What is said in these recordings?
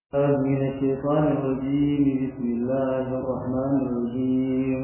من الشيطان الرجيم بسم الله الرحمن الرحيم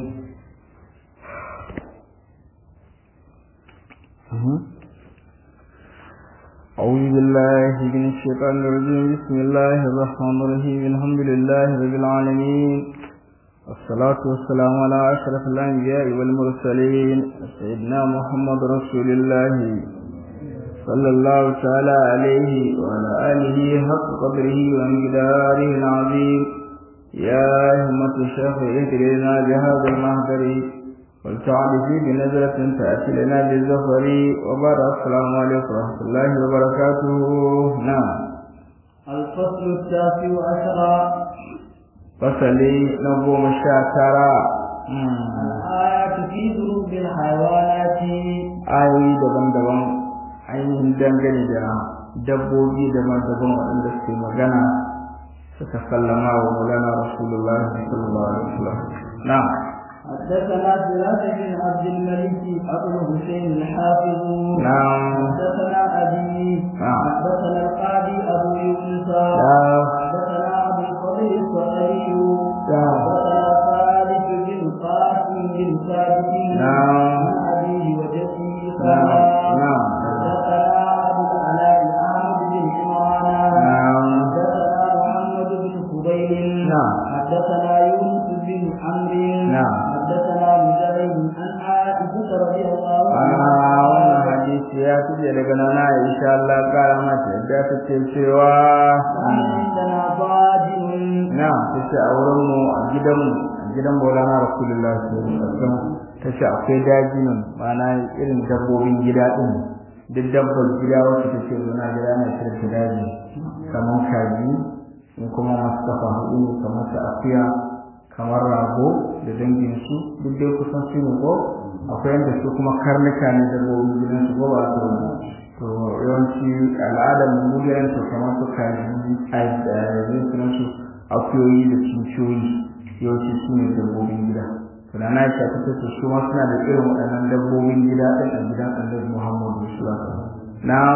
أعوذ بالله من الشيطان الرجيم بسم الله الرحمن الرحيم الحمد لله رب العالمين والصلاة والسلام على أشرف الأنبياء والمرسلين سيدنا محمد رسول الله صلى الله تعالى عليه وعلى آله حق قدره ومقداره العظيم يا همة الشيخ اهدنا بهذا المهدر والتعب في بنزلة تأتي لنا بالزفر وبعد السلام عليكم ورحمة الله وبركاته نعم الفصل التاسع عشر فصلي نبوم الشاكرة الآيات في ذنوب الحيوانات ayoyi daban-daban ainihin dangane da dabbobi daban-daban waɗanda suke magana suka sallama wa mulana rasulullah sallallahu alaihi wasallam na'am حدثنا سراج بن عبد الملك أبو حسين الحافظ نعم حدثنا أبي نعم. حدثنا القاضي أبو يونس نعم. حدثنا أبو الفضل الصحيح نعم. حدثنا خالد بن قاسم بن ثابت نعم. عن أبيه وجده نعم. قال نعم. حدثنا أبو العلاء أحمد بن عمران نعم. حدثنا محمد بن فضيل نعم. حدثنا يونس بن عمرو نعم. حدثنا مجاهد عن عائشة رضي الله a عنها wannan hadisi ya fice daga nana insha Allah kara mata yadda ta ce cewa كان عندنا ضاجن na ta ce a wurin mu a gidan mu a gidan Maulana Rasulullah sallallahu alaihi wasallam ta ce akwai dajinin ma'ana irin dabbobin gida din duk dabbar gida wacce ta ce muna gida na shirin ta daji kamar kaji in kuma masu kafa hudu ne kamar ta akuya kamar rago da dangin su duk dai kusan su ne ko akwai yadda su kuma karnuka ne dabbobin gidan su ko ba su wani to yawanci al'adar mu gidan su kamar su kaji a da sunan su akuyoyi da cinciyoyi yawanci su ne dabbobin gida to da na ta ta ce su ma suna da irin waɗannan dabbobin gida ɗin a gidan annabi Muhammadu sallallahu alaihi wasallam na'am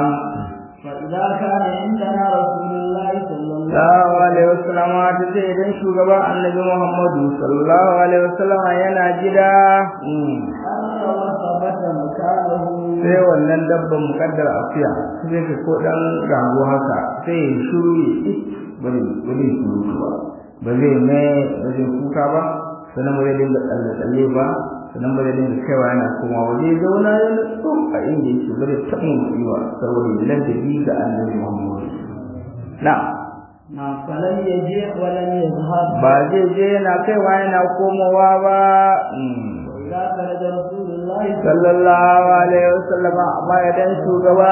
فإذا كان عندنا رسول الله صلى الله sallallahu alaihi wasallam ta ce idan shugaban annabi Muhammadu sallallahu alaihi wasallam yana gida mm, أمر وثبت مكانه sai wannan dabban mukaddar afiya sai ka ko dan rago haka sai ya shuru ya it bari bari shuru ba ba zai me ba zai kuka ba sannan ba zai dinga tsalle tsalle ba sannan ba zai dinga kaiwa yana koma waje zauna ya nutsu a inda yake ba zai taɓa mutuwa saboda ladabi ga annabi Muhammadu na'am نعم فلم يجيء ولم يذهب ba zai je yana kaiwa yana komowa ba mm. وإذا خرج رسول الله sallallahu alaihi wasallama amma idan shugaba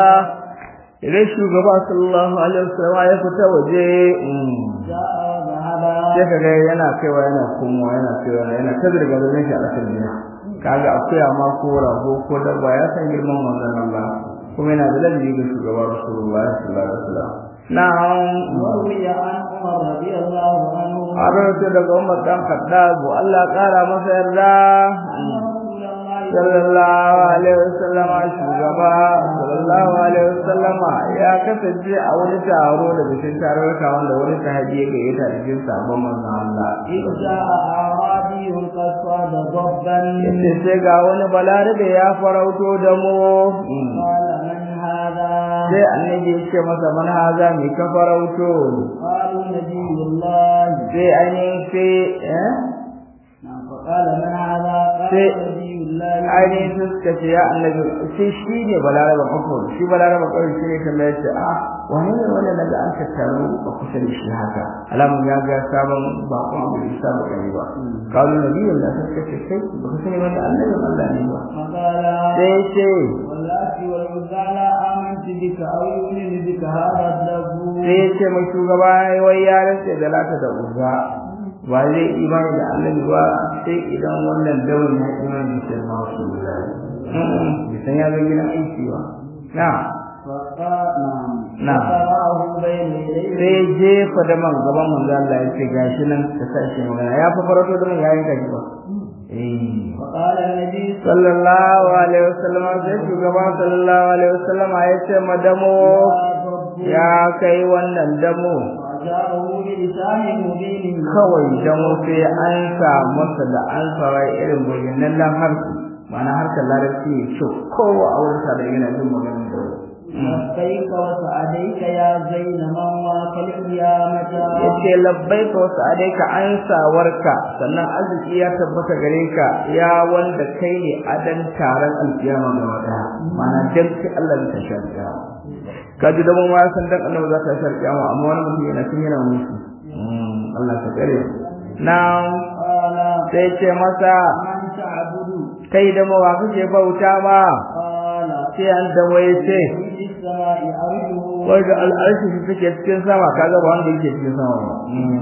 idan shugaba sallallahu alaihi wasallama ya fita waje mm, جاء وذهب sai kaga yana kaiwa yana komowa yana kaiwa yana ta zirga zirga shi a ƙasar gida kaga akuya ma ko rago ko dabba ya san girman manzon Allah kuma yana da ladabi ga shugaba rasulullahi sallallahu alaihi wasallam na'am وروي عن عمر رضي الله عنه an rawaito daga Umar dan Khattab Allah ya kara masa yarda أن رسول الله sallallahu alaihi wasallam shugaba sallallahu alaihi wasallam ya kasance a wani taro da bikin tarurruka wanda wani sahabi ya gayyata da cikin sabon manzon Allah إذ جاء أعرابي قد صاد ضبا yace sai ga wani balarabe ya farauto da mu قال من هذا sai annabi ya ce masa man haza mai ka farauto قالوا نبي الله sai ainihin sai eh نعم فقال من هذا قال sai- نبي الله ainihin sun suka ce ya annabi sai shi ne balaraba kafur shi balaraba kawai shi ne kamar yace a wani ne wanda naga an tattaru a kusa da shi haka alamun ya ga sabon bakon abu da isa ba gani ba kawo nabiyin da suka ce kai ba ka sani wani annabin Allah ne ba فقال sai ya ce واللات والعزى لا آمنت بك أو يؤمن بك هذا الدب sai ya ce mai shugaba wai ya rantse da lata da uza ba zai imani da annabi ba sai idan wannan dawon ya imani da shi ma su bai san ya zo gidan aiki ba na'am فقال نعم نعم. فقرأه بين يديه sai jefa da man gaban manzo Allah ya ce gashi nan ka sa shi magana ya fa farato da man yayin kaji ba eh فقال النبي sallallahu alaihi wasallam sai shugaba sallallahu alaihi wasallam ya ce madamo صلى الله عليه وسلم ya kai wannan damo وأجابه بلسان مبين kawai dan sai an sa masa da an sawa irin bayyanannen harshe ma'ana harkar larabci ne kyau kowa a wurin da yana jin maganar da لبيك وسعديك يا زين من واك القيامة yace labbaika wa sa'adaika ansawarka sannan arziki ya tabbata gare ka ya wanda kai ne adan taron alkiyama ga wata mana dan kai Allah ya tashi alkiyama kaji da mun ma san dan Allah za ta tashi alkiyama amma wani mutum yana cin yana musu Allah ta kare na قال sai ce masa من تعبد kai da mawa kake bauta ma قال sai an da waye ce في السماء أرجه wanda al'arshi shi take cikin sama kaga ba wanda yake cikin sama ba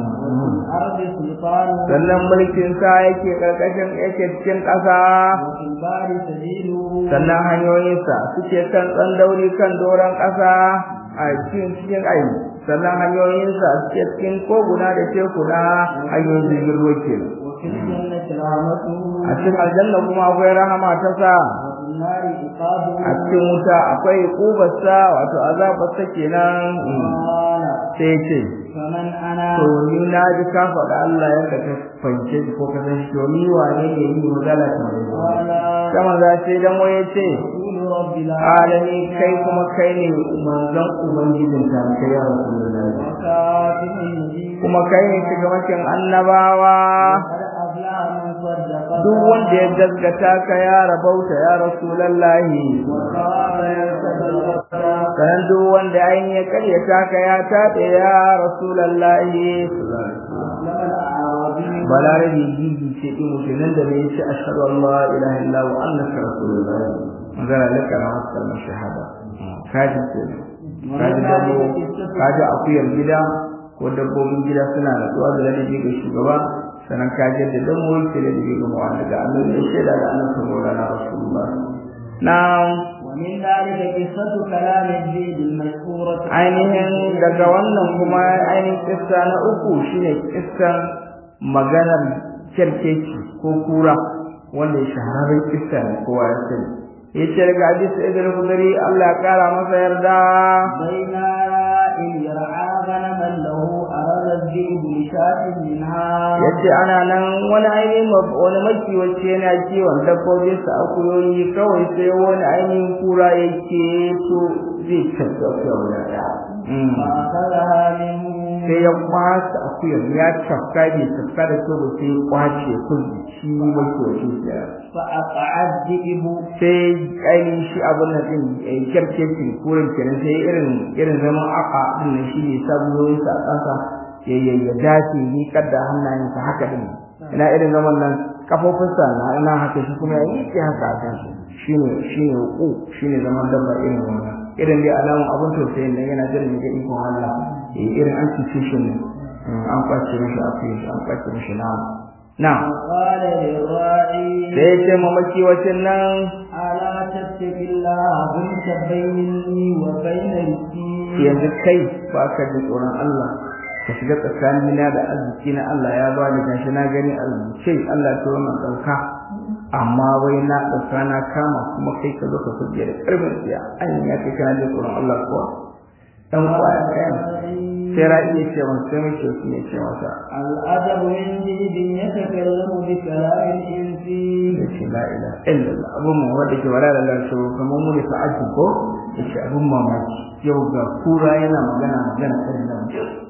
الأرض سلطان sannan mulkin sa yake karkashin yake cikin ƙasa وفي البار سبيله sannan hanyoyinsa suke kan tsandauri kan doron ƙasa a cikin cikin ayi sannan hanyoyinsa suke cikin koguna da tekuna hanyoyin jirgin ruwa kenan وفي الجنة رحمته a cikin aljanna kuma akwai rahama ta sa وفي النار عقابه a cikin wuta akwai kubarsa wato azabarsa kenan قال sai ce فمن أنا to ni na ji ka faɗa Allah ya ka fahimce shi ko ka san shi to ni wane ne ni magana ta mai قال sama za ce dan waye ce رسول رب alami العالمين kai kuma kai ne manzon ubangijin ta kai ya rasulullahi وكاتب النبي kuma kai ne shugabancin annabawa قد أفلح من صدق duk wanda ya gaskata ka ya rabauta ya rasulullahi وخاب يتصدق sanan duk wanda ayin ya karyata ka ya taɗe ya rasulullahi أسلم الأعرابي balarabe gigi ce ɗin mutumin da bai ce ashhadu an la ilaha illa wa annaka rasulullahi magana laka na wasu kalmar shahada kaji ce kaji dabo kaji akuyar gida ko dabbobin gida suna natsuwa da ladabi ga shugaba sannan kaji da dan wani ke ladabi ga mawa daga annabi ya shaida da annabi maulana rasulullah na'am ومن ذلك قصة كلام الزيد المشهورة ainihin daga wannan kuma ainihin kissa na uku shine kissan maganar kyarkeci ko kura wanda ya shahararren kissa ne kowa ya sani ya ce daga hadisi ibn khudri Allah ya kara masa yarda بين إن يرعى غنما له أراد الذئب لشاة منها ya ce ana nan wani ainihin mab- wani makiwaci yana kiwon dabbobin sa akuyoyi kawai sai wani ainihin kura ya ce to zai tafi akuya guda ɗaya Mm. فأخذها منه sai ya kwasa akuyar ya cafka bai cafka da kyau ba sai ya kwace kulli shi makiwaci ya فأقع الذئب sai ainihin shi abin nan din kyarkecin kurin kenan sai irin irin zaman aka din nan shi ne sabuloyin sa ƙasa ya ya ya dace ni kadda hannayensa haka din ina irin zaman nan kafofinsa na ina haka shi kuma ya yi haka a kan shine shine ku shine zaman dabba irin wannan irin dai alamun abin tausayin nan yana jiran ga ikon Allah eh irin an cuce shi ne an kwace mishi afiya an kwace mishi na na قال للراعي sai ya ce mamaki wacin nan ألا تتق الله كنت بيني وبين رزقي yanzu kai ba ka da tsoron Allah ka shiga tsakanina da arziki na Allah ya bani gashi na gani arziki Allah ta wannan ɗauka amma wai na ɗauka na kama kuma kai ka zo ka kuje da ƙarfin tsiya an ya kai kana da tsoron Allah kuwa dan kwaya ɗayan sai ra'i ya ce masa sai mai shi ne ce masa الأدب من جيد يتكلم بكلام الإنس ya ce la ilaha illallah abun mu wanda ke wala da lafiya kamar mu ne fa'ati ko ya ce abun mamaki yau ga kura yana magana magana irin nan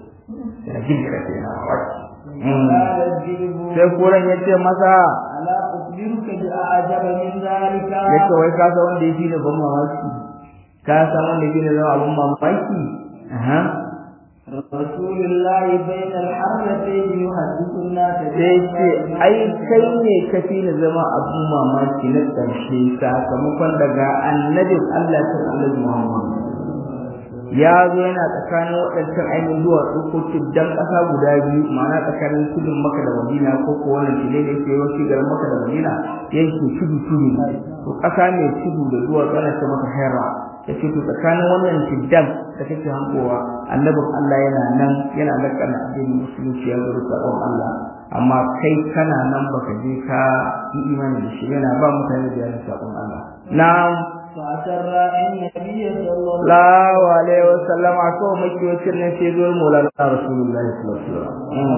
yana jin ka ce na waki قال الذئب sai kuran ya ce masa ألا أخبرك بأعجب من ذلك ya ce wai ka san wanda ya fi da ban mamaki ka san wanda ya fi da zama abun mamaki aha رسول الله بين الحرتين يحدث الناس sai ce ai kai ne ka fi da zama abun mamaki na ƙarshe sakamakon daga annabin Allah ta annabi Muhammad ya zo yana tsakanin waɗancan ainihin duwatsu ko tuddan ƙasa guda biyu ma'ana tsakanin tudun maka da madina ko ko wannan tile da yake yawanci garin maka da madina yankin tudu tudu ne to ƙasa mai tudu da duwatsu ana ce maka hera ya ce to tsakanin wannan tuddan da kake hankowa annabin Allah yana nan yana lakana addinin musulunci ya zuru sabon Allah amma kai kana nan baka je ka yi imani da shi yana ba mutane da yana sabon Allah na فأسر النبي صلى الله sallallahu alaihi wasallam a so makiyocin nan sai zo maulana rasulullahi sallallahu alaihi wasallam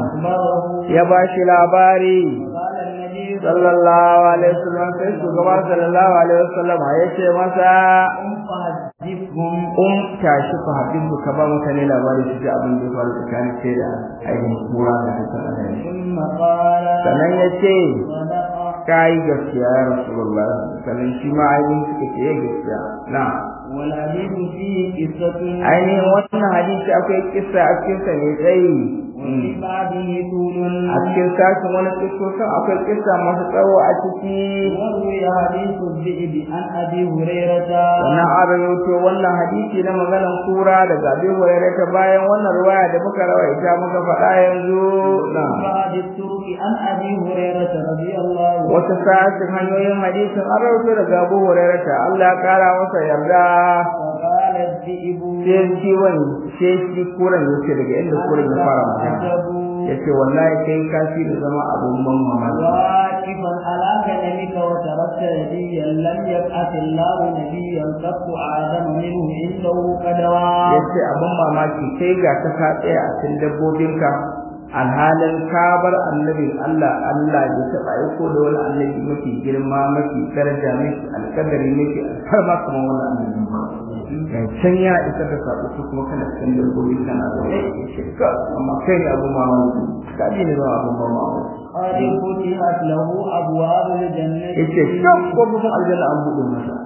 أخبره ya ba shi labari قال النبي sallallahu alaihi wasallam sai shugaba sallallahu alaihi wasallam ya ce masa قم فحدثهم um tashi ku habibu ka ba mutane labari su ji abin da ya faru tsakanin sai da ainihin kura da ta tsara ثم قال sannan ya ce صدق ka yi gaskiya ya rasulullah sannan shi ma ainihin suka ce gaskiya na والحديث فيه قصة ainihin wannan hadisi akwai kissa a cikin sa mai tsayi وفي بعضه طول a cikin sashen wani kissosin akwai kissa masu tsawo a ciki وروي حديث الذئب عن أبي هريرة wannan an rawaito wannan hadisi na maganan kura daga Abi Hurairah ta bayan wannan riwaya da muka rawaita muka faɗa yanzu na بعد الطرق عن أبي هريرة رضي الله عنه wata sashen hanyoyin hadisin an rawaito daga Abu Hurairah ta Allah ya kara masa yarda فقال الذئب sai shi wani sai shi kuran yace daga inda kuran ya fara magana عجب yace wallahi kai kafi da zama abun ban mamaki واقفا على كلمك وتركت نبيا لم يبعث الله نبيا قط آدم منه عنده قدوا yace abun mamaki kai ga ka ka tsaya a cikin dabbobinka alhalin ka bar annabin Allah Allah ya taɓa aiko da wani annabi mafi girma mafi daraja mafi alƙadari mafi alfarma kuma wannan annabi ba ga can ya isa da sabo su kuma kana cikin dabbobi kana da wani yace ka amma kai ne abun mamaki ka ji ne ba abun mamaki قد فتحت له أبواب الجنة yace kan kofofin aljanna an buɗe masa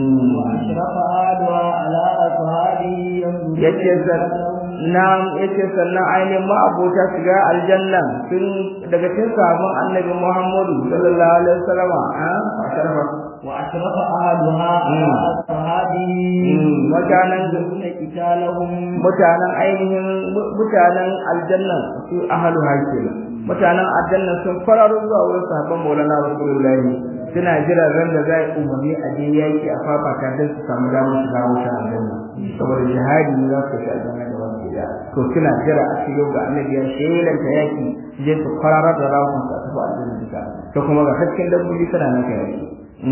وأشرف أهلها على أصحابه ينظرون yace san na'am yace sannan ainihin ma'abota shiga aljanna sun daga cikin sahabban annabi Muhammadu sallallahu alaihi wasallam a sharfa وأشرف أهلها على مم. أصحابه mutanen ينظرون قتالهم mutanen ainihin mutanen aljanna su ahlu hakila mutanen aljanna sun fararo zuwa wurin sahabban Maulana Rasulullahi suna jiran ran da za a umarni a je yaki a fafata don su samu damar shiga wuta aljanna saboda jihadi ne za su shiga aljanna da wani gida to suna jira a cikin ga annabi ya shelanta yaki su je su fararar da rawun su a tafi aljanna duka to kuma ga hakkin dabbobi suna nan kai yaki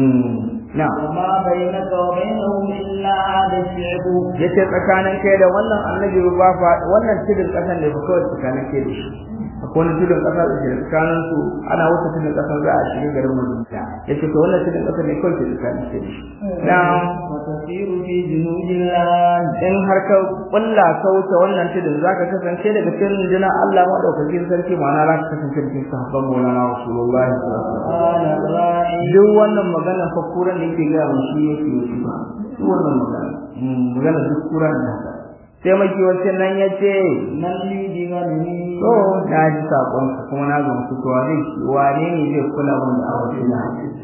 na وما بينك وبينهم إلا هذا الشعب yace tsakanin kai da wannan annabi ba fa wannan tudun kasan ne ba kawai tsakanin kai da shi akwai wani tudun kasa da ke tsakanin su ana wuce tudun kasan za a shiga garin Madina yace to wannan tudun kasan ne kawai ke tsakanin kai da shi na وتسير في جنود الله in har ka kulla ka wuce wannan tudun zaka kasance daga cikin rundunar Allah madaukakin sarki ma'ana za ka kasance cikin sahabban Maulana Rasulullahi sallallahu alaihi wasallam قال الراعي duk wannan magana fa kuran da yake gaya mun shi yake yi ba duk wannan magana magana duk kuran da haka sai maki wancan nan ya ce من لي بغنمي to na ji sakon ka kuma na gamsu to wane wane ne zai kula mun da aure na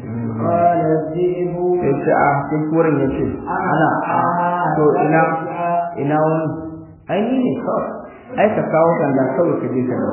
قال الذئب sai ce a sai kuran ya ce ana to ina ina wani ai ni ne kawai ai ka kawo kan da kawai ka je ka dawo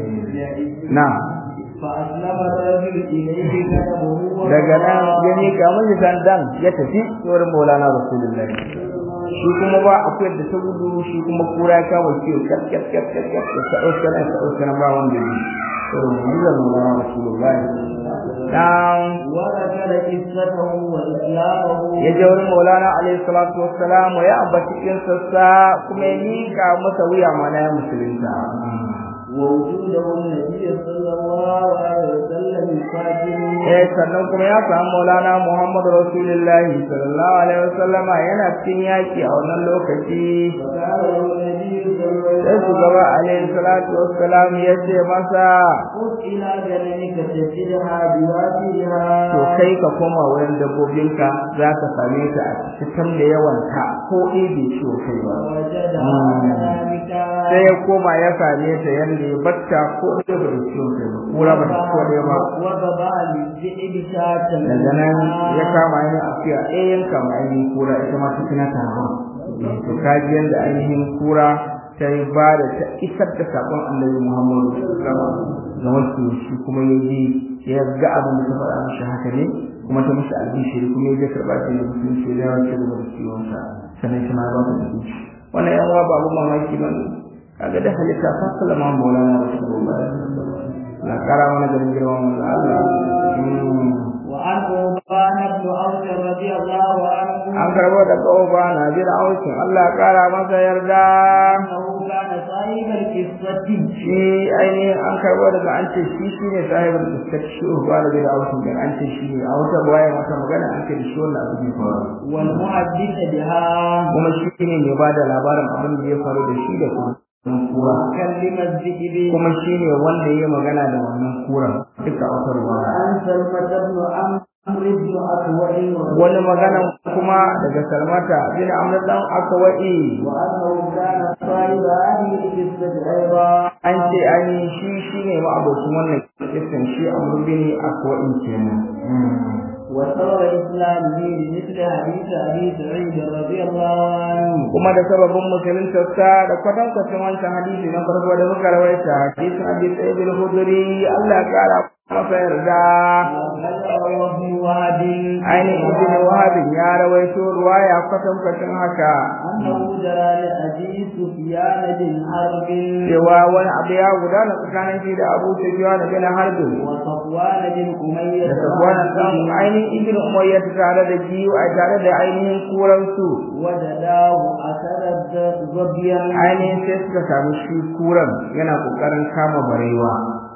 na فأسلم الرجل إليه كتبه daga nan ya miƙa miji sandan ya tafi wurin Maulana Rasulullahi shi kuma ba akwai da ta gudu shi kuma kura ya kama ciwo kat kat kat kat kat ta ɗauka nan ta ɗauka nan ba wanda ya yi irin mu'jizar Maulana Rasulullahi dan وذكر قصته وإسلامه ya je wurin Maulana alaihi salatu wassalam ya ambaci kinsa kuma ya miƙa masa wuya mana ya musulunta ووجوده النبي صلى الله عليه وسلم يقاتل eh sannan kuma ya samu Maulana Muhammad Rasulullahi sallallahu alaihi wasallam yana cikin yaki a wannan lokaci فقال له النبي صلى الله sai عليه shugaba وسلم alaihi salatu wassalam ya ce masa خذ إلى جنبك تجدها بواديها to kai ka koma wurin dabbobinka za ka same ta a cikin da yawan ta ko ɗaya bai ciwo kai ba ووجدها كذلك sai ya koma ya same ta yanda ya batta ko ɗaya ba da ciwo kai ba kura ba ta ko ɗaya ba وضبع للذئب شاة daga nan ya kama yin afiya ɗaya yanka ma ainihin kura ita ma ta tuna ta hawa to kaji yanda ainihin kura ta yi ba da ta isar da saƙon annabi muhammadu ga wasu shi kuma ya ji ya ga abin da ta faɗa mishi haka ne kuma ta mishi albishiri kuma ya je karɓa shi da musulunci ya dawo ci gaba da ciwonsa sannan shi ma ya ba ta mutunci wannan yan uwa ba abin mamaki ba ne kaga da halitta fa sallama maulana rasulullahi na kara mana ganin girman manzo Allah وعن عثمان بن عوف رضي الله عنه an karbo da ƙofa na bin aukin Allah ya ƙara masa yarda أنه كان صاحب القصة shi ainihin an karbo daga an ce shi shi ne sahibin iskar shi uba da bin aukin din an ce shi ne a wata baya mata magana an ce da shi wannan abu ne faru والمحدث بها kuma shi ne mai ba da labarin abin da ya faru da shi da kuma kura وكلم الذئب kuma shi ne wanda ya yi magana da wannan kuran duka a wata ruwa عن سلمة بن عمرو بن أكوع wani magana kuma daga salmata bin amr dan akwa'i وأنه كان صاحب هذه القصة أيضا an ce an yi shi shi ne ma'abocin wannan kisan shi amr bin akwa'i kenan وسبب إسلامه بمثل حديث أبي سعيد رضي الله عنه kuma da sababin musuluntarsa da kwatankwacin wancan hadisi na farko da muka rawaita hadisin abi sa'id al-khudri Allah ya kara masa yarda وذكر ابن وهب ainihin ibn wahab ya rawaito ruwaya kwatankwacin haka أنه جرى لأبي سفيان بن حرب cewa wani abu ya gudana tsakanin shi da abu sufyan bin harb وصفوان بن أمية da safwan dan ainihin ibn umayyah tare da jiyu a tare da ainihin kuransu وجداه أثر ظبيا ainihin sai suka samu shi kuran yana kokarin kama barewa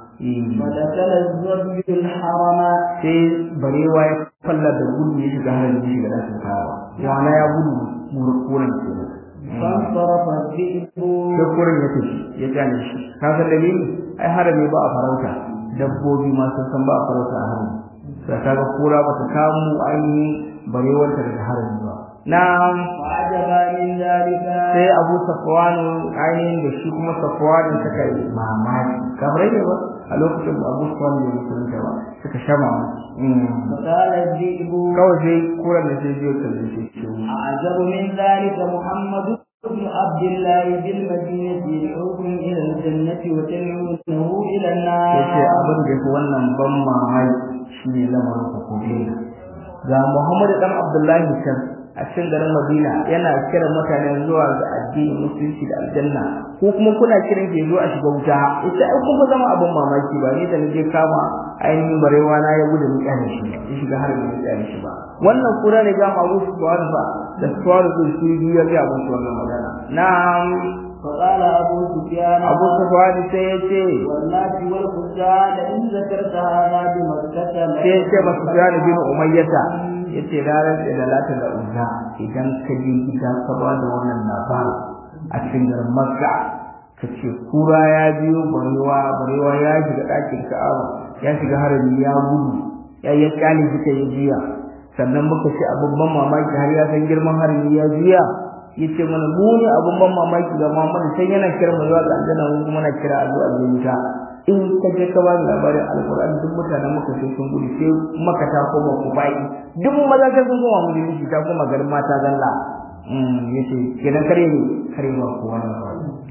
ودخل الظبي الحرم sai barewa ya falla da gudu ya shiga harin ya shiga dakin kawa yana ya gudu kuran kenan فانصرف الذئب sai kuran ya tafi ya gane shi ka san dalili ai harami ba a farauta dabbobi ma sun san ba a farauta a harami sai kaga kura ba ta kamu ainihin barewar ta daga harami ba na'am وعجبا من ذلك sai abu safwan ainihin da shi kuma safwan suka yi mamaki kamar ne ba a lokacin da abu safwan da musulunta ba suka sha mamaki فقال الذئب kawai sai kuran da sai biyo kalle shi ce أعجب من ذلك محمد بن عبد الله بالمدينة يدعوكم إلى الجنة وتدعونه إلى yace النار abin da yake wannan ban mamaki shine lamarin hukumai ga Muhammad dan Abdullahi can a cikin garin Madina yana kiran mutane zuwa ga addinin musulunci da aljanna ko kuma kuna kiran ke zuwa a shiga wuta ita ai kuma zama abin mamaki ba ni da nake kama ainihin barewa na ya gudu ni kyale shi ya shiga har da kyale shi ba wannan kura ne ga Abu Sufyan fa da Sufyan su su biyu ya ga musu wannan magana na'am فقال أبو سفيان Abu Sufyan sai ya ce والناس والخزاع لئن ذكرت هذا بمكة sai ya ce masu Sufyan bin Umayyata yace ranar da lata da uzza idan ka je gida ka ba da wannan labari a cikin garin Makka ka ce kura ya biyo barewa barewa ya shiga ɗakin Ka'aba ya shiga harami ya gudu ya ya kyale suka yi jiya sannan muka ce abin ban mamaki har ya san girman harami ya juya yace mana mu ne abin ban mamaki ga Muhammad sai yana kira mu zuwa ga aljanna mu kuma na kira a zuwa wuta in ka je ka bani labarin alquran duk mutanen muka sai sun gudu sai maka ta koma ku bai duk maza sai sun koma musulunci ta koma garin mata zalla mm yace kenan kare ne kare ba ku wani ba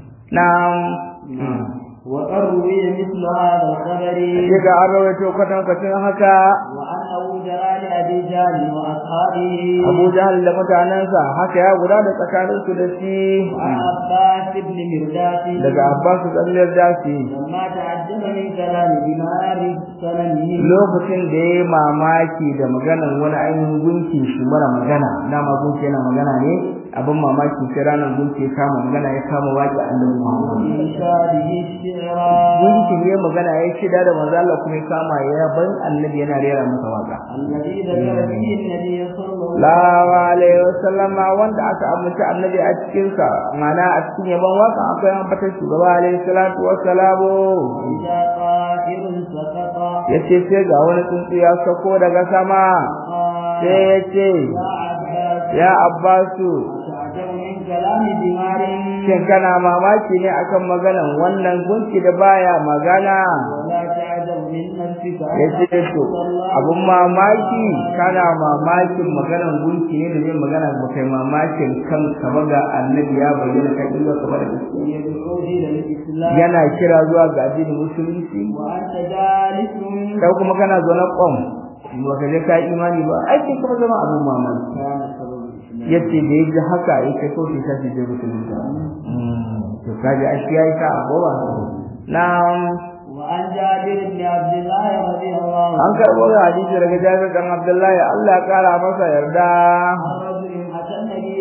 na'am وقد روي مثل هذا الخبر sai ga an rawaito kwatan kwatan haka وأنه جرى لأبي جهل وأصحابه Abu Jahal da mutanensa haka ya guda da tsakanin su da shi وعن عباس بن مرداس daga Abbas tsallar dasi لما تعجب من كلام دمار سلمه lokacin da ya yi mamaki da maganar wani ainihin gunki shi mara magana dama gunki yana magana ne abin mamaki sai ranar gunki ya kama magana ya kama waƙi annabi Muhammad إنشاده الشعرا gunki ne magana ya shida da manzo Allah kuma ya kama ya ban annabi yana rera masa waka الذي ذكر فيه النبي صلى الله Sallallahu alaihi wasallam wanda aka amince annabi a cikin sa mana a cikin yaban waka akwai ambatar shugaba alaihi salatu wassalamu إذا طائر سقط yace sai ga wani tsuntsu ya sako daga sama قال sai yace يا عباس ya Abbasu تعجب من كلام دمار shin kana mamaki ne akan maganan wannan gunki da baya magana ولا تعجب من نفسك أن yace to تقول الله abun mamaki kana mamakin maganan gunki ne da zai magana ba kai mamakin kanka ba ga annabi ya bayyana kai iya ka bada gaskiya يدعو إلى الإسلام yana kira zuwa ga addinin musulunci وأنت جالس kai kuma kana zaune kwam ba ka je ka yi imani ba ai sai kuma zama abun mamaki كان سبب الإسلام yace da yaji haka yake so sai sai je musulunta to kaji a shi yayi ka abuwa na'am وعن جابر بن عبد الله رضي الله an karbo da hadisi daga Jabir dan Abdullahi Allah ya kara masa yarda عن رجل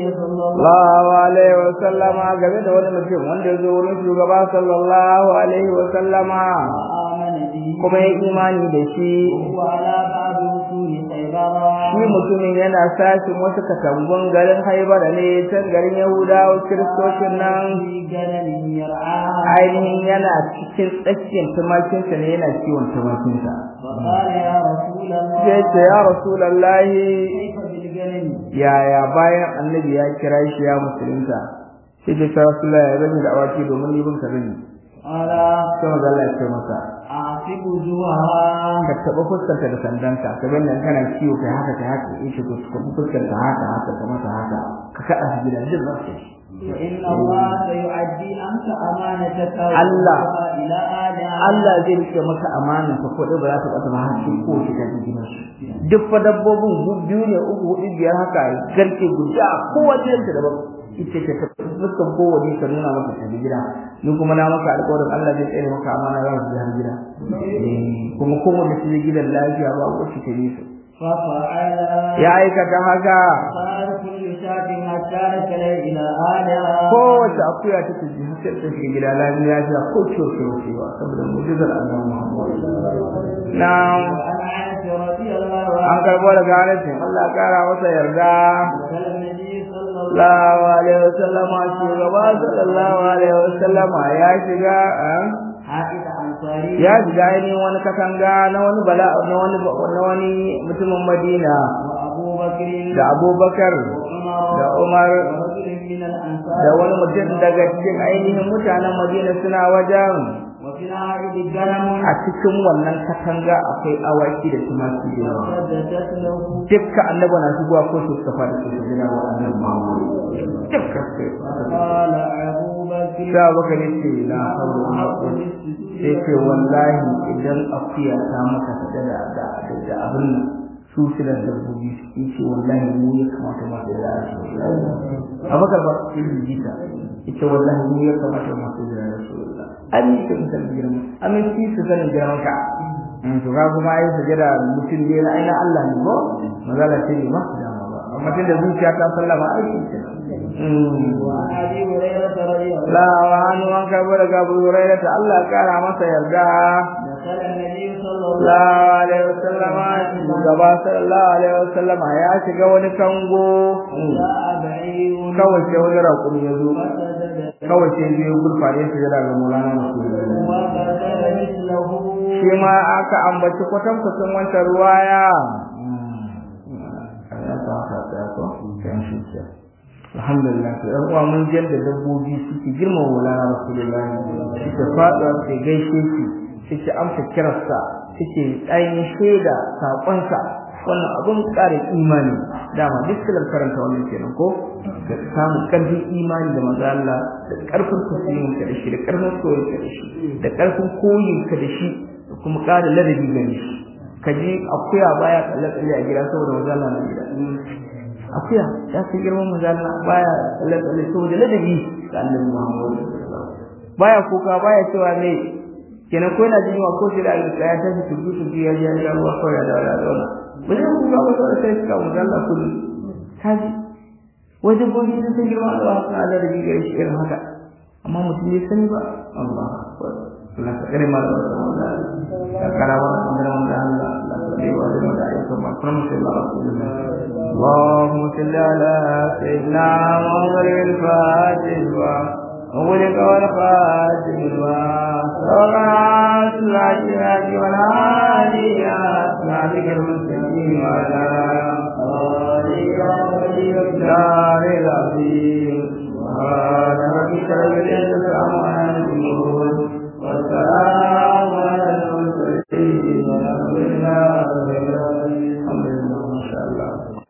sallallahu alaihi wa sallama game da wani mutum wanda ya zo wurin shugaba sallallahu alaihi wa sallama kuma ya imani da shi shi mutumin yana sashin wasu katangun garin haibara ne can garin yahudawa kiristocin nan ainihin yana cikin tsakiyar tumakinsa ne yana kiwon tumakinsa sai ce ya rasulallahi yaya bayan annabi ya kira shi ya musulunta sai ce ya rasulallahi ya zami da awaki domin libin ka zani sai maza Allah ya ce masa ka taɓa fuskanta da sandanka ka ga nan kana kiwo kai haka kai haka in shigo ka fuskanta haka haka ka masa haka ka kaɗa shi gidan jin za su فإن الله سيؤدي أنت أمانتك الله إلى آلهة Allah zai rike maka amanar ka ko ba za ta ɓata ba har sai ko shi ta jikin shi duk fa dabbobin biyu ne uku hudu biyar haka garke guda kowace yanta daban ita ce ta dukkan kowane ka nuna maka ta gida ni kuma na maka alƙawarin Allah zai tsare maka amana za su har gida kuma kowanne su gidan lafiya ba wacce ta yi su ففعل ya aikata haka صار كل شاة حتى ركل إلى آلهة kowace akuya ta tafi har sai ta shiga gida lafiya lafiya ko ciwo ke wucewa saboda mu'jizar annabi Muhammad na'am وعن أنس رضي الله an عنه karbo daga Anas Allah ya kara masa yarda قال النبي صلى الله sallallahu alaihi wasallam shugaba sallallahu alaihi wasallam ya shiga ah, حائط أنصاري ya shiga ainihin wani katanga na wani bala na wani na wani mutumin Madina وأبو بكر da Abubakar وعمر da Umar ورجل من الأنصار da wani mutum daga cikin ainihin mutanen Madina suna wajen وفي العائد الجرم a cikin wannan katanga akwai awaki da tumaki da yawa فسدت له dukka annaba na shigowa ko su suka fara su jira wa annabi Muhammad dukka sai قال أبو بكر sai baka ne ce la hawla wala quwwata sai ce wallahi idan akuya ta maka da da da da abin nan su silar dabbobi su ce wallahi mu ya kamata ma da shi abakar ba shi jita ita wallahi mu ya kamata ma da rasulullah an yi ta misal girma amin shi su sanin girman ka in to ga kuma ai sajada mutum ne na aina Allah ne ko magana ce ne ba su dama ba amma tun da zuciya ta sallama aiki ce وعن أبي هريرة رضي الله la wa hannu an karbo daga Abu Hurairah ta Allah ya kara masa yarda دخل النبي صلى الله sallallahu alaihi wasallam shugaba sallallahu alaihi wasallam ya shiga wani kango جاء بعير kawai sai wani raƙumi ya zo فسجد kawai sai zai gurfane su daga Maulana Rasulullah وقتل مثله shi ma aka ambaci kwatan kusan wancan ruwaya alhamdulillah to ɗan uwa mun ji yadda dabbobi suke girmama Maulana Rasulullah suke faɗuwa suke gaishe shi suke amsa kirarsa suke ainihin shaida saƙonsa wannan abun ƙara imani dama duk silar karanta wannan kenan ko da samun ƙarfin imani da maza Allah da ƙarfin tasirin ka da shi da ƙarfin soyayya ka da shi da ƙarfin koyin ka da shi da kuma ƙara ladabi gare shi ka ji akuya baya tsalle tsalle a gida saboda maza Allah na gida akuya ya san girman maza Allah baya tsalle tsalle saboda ladabi ga Annabi Muhammad baya kuka baya cewa me kenan ko yana jin ko shi da alƙa ya tashi tudu tudu ya ji ya ruwa ko ya da ya zauna ba zai kuka ba saboda sai suka maza Allah kullu kaji wajen gobe sun san girman Allah suna da ladabi gare shi irin haka amma mutum bai sani ba Allah akbar Allah ka kare mana da wannan ka karawa da wannan Allah Allah ka kare wa da da ayyukan ma kuma sai Allah rasulullah اللهم صل على سيدنا محمد الفاتح وغلق والخاتم وصلاة العشرات والعالي أصحابك المسلمين وعلى آله الدار العظيم سبحان ربك رب العزة عما يصفون والسلام